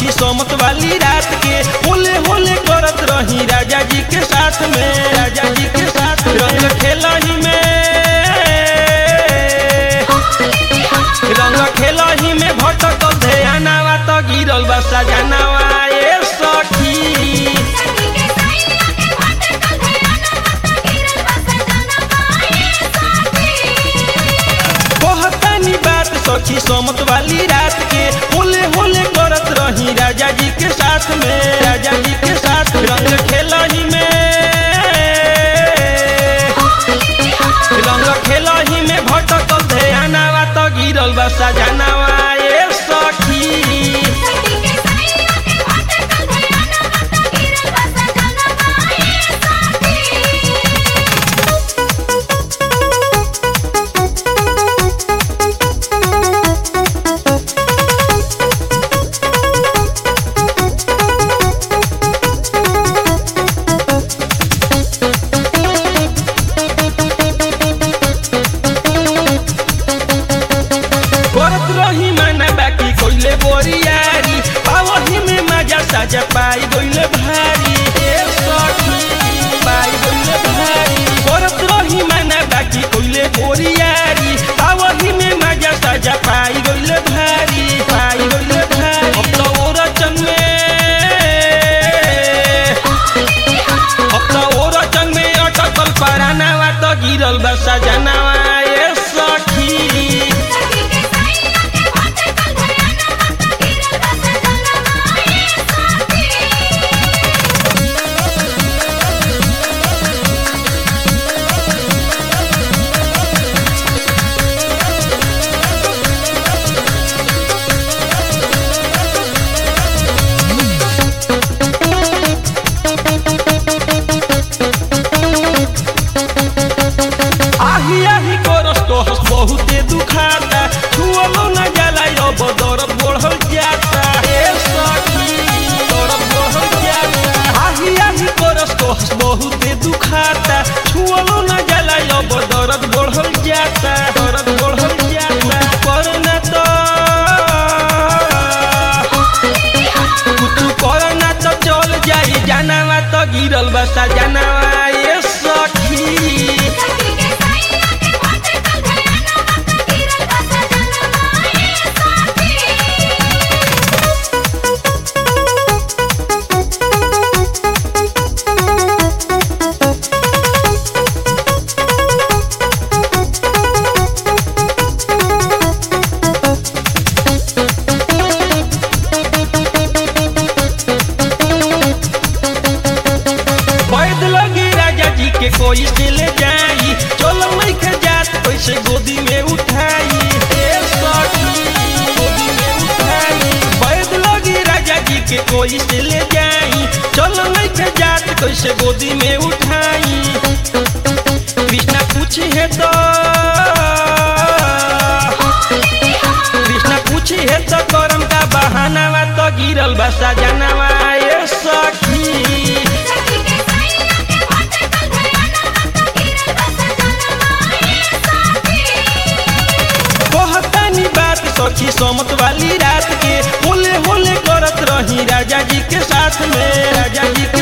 सखी समत वाली रात के होले होले करत रही राजा जी के साथ में राजा जी के साथ रंग खेलही में रंग खेलही में भटकल ध्यानवा त गिरल बा सजनवा ए सखी सखी के सैया के भटकल ध्यानवा त गिरल बा सजनवा ए सखी कहतानी बात सखी समत वाली रात के होले होले करत रही राजा जी के साथ में राजा जी के साथ रंग खेलही में रंग खेलही में भटकल ध्यानवा त गिरल बा सजनवा ए सखी सखी के सैया के भटकल ध्यानवा त गिरल बा सजनवा ए सखी करत रही माना बाकी कोइले बोरियारी पावही में मजा साजा पाई गइले भारी ए सखी पाई गइले भारी करत रही माना बाकी कोइले बोरियारी पावही में मजा साजा पाई गइले भारी पाई गइले भारी अब तो ओरचन में अब तो ओरचन में अटकल परानावा त गिरल बा सजनावा ए सखी सखी के सैया के भटकल ध्यानवा त गिरल बा सजनवा ए सखी आही आही करस कहस बहुते दुखाता छुअलो न जाला अब दर्द बढ़ल जाता हे सखी दर्द बढ़ल जाता आही आही करस कहस बहुते दुखाता छुअलो न जाला अब दर्द बढ़ल जाता दर्द बढ़ल जाता करना तो कुछ करना तो चल जाई जानवा तो गिरल बसा जानवा ये सखी सखी के सैया के भटकल ध्यानवा त गिरल बा सजनवा ए सखी बैद लगी राजा जी के कोई से ले जाई चलो नहीं के जात कैसे गोदी में उठाई ए सखी गोदी में उठाई बैद लगी राजा जी के कोई से ले जाई चलो नहीं के जात कैसे गोदी में उठाई कृष्णा पूछी है तो कृष्णा पूछी है तो करम का बहानावा तो गिरल बसा जानवा ए सखी सखी के सैया के भटकल ध्यानवा त गिरल बा सजनवा ए सखी कहतानी बात सखी समत वाली रात के होले होले करत रही राजा जी के साथ में राजा जी